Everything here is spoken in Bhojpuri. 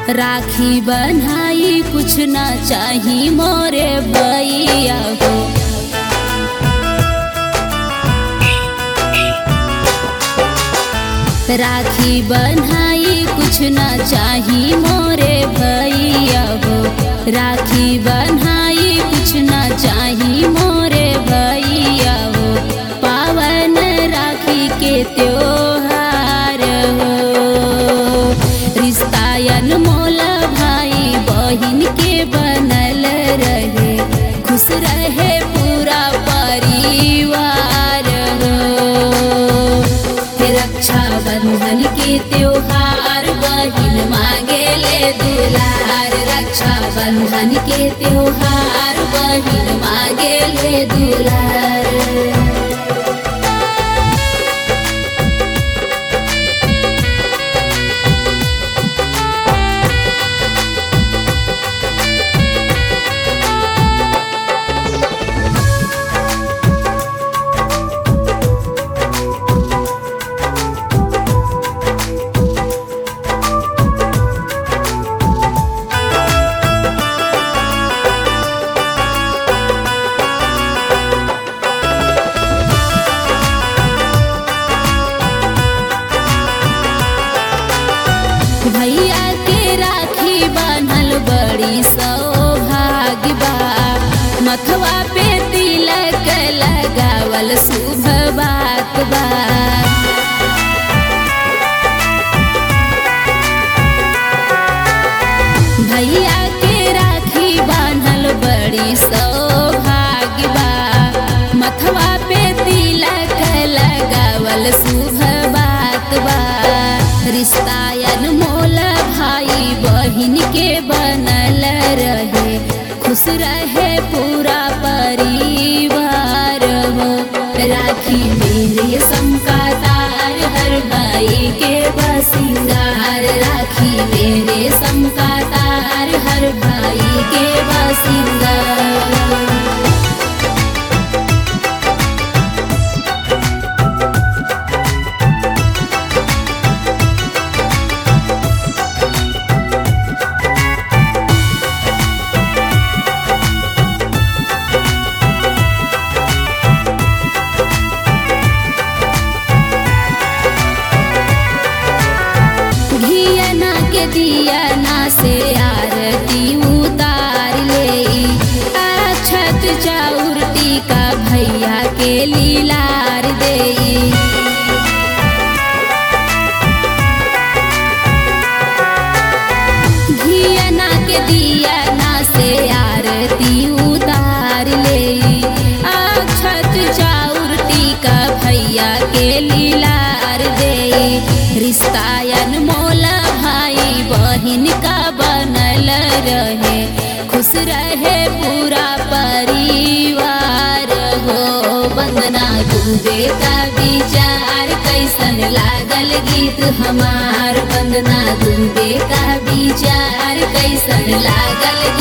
राखी बनाई कुछ ना चाही मोरे भैया हो राखी बनाई कुछ ना चाही मोरे भैया हो राखी बनाई कुछ ना चाही मोरे भैया हो पावन राखी के त्योहार हो रिश्तायन मोल भाई बहिन के बनल रहे खुश रहे पूरा परिवार हो रक्षा बंधन के त्योहार बहिन मांगे ले दुलार रक्षा बंधन के त्योहार बहिन मांगे ले दुलार भैया के राखी बान्हल बड़ी सौभाग्य बा मथवा पे तिलक लगावल शुभ बात बा भैया के राखी बान्हल बड़ी सौभाग्य बा मथवा पे तिलक लगावल शुभ बात बा रिश्तायन मोल भाई बहिन के बनल रहे खुश रहे पूरा परिवार हो राखी मेरे समका तार हर भाई के बसिंगार राखी मेरे समका तार हर भाई के बसिंगार घियना के दिया ना से आरती उतार ले अक्षत चाउर टीका भैया के लीलार दे घियना के दिया ना से आरती उतार ले अक्षत चाउर टीका भैया के लीलार दे रिश्तायन मोल भाई बहिन का बनल रहे खुश रहे पूरा परिवार हो वंदना डूबे का विचार कैसन लागल गीत हमार वंदना डूबे का विचार कैसन लागल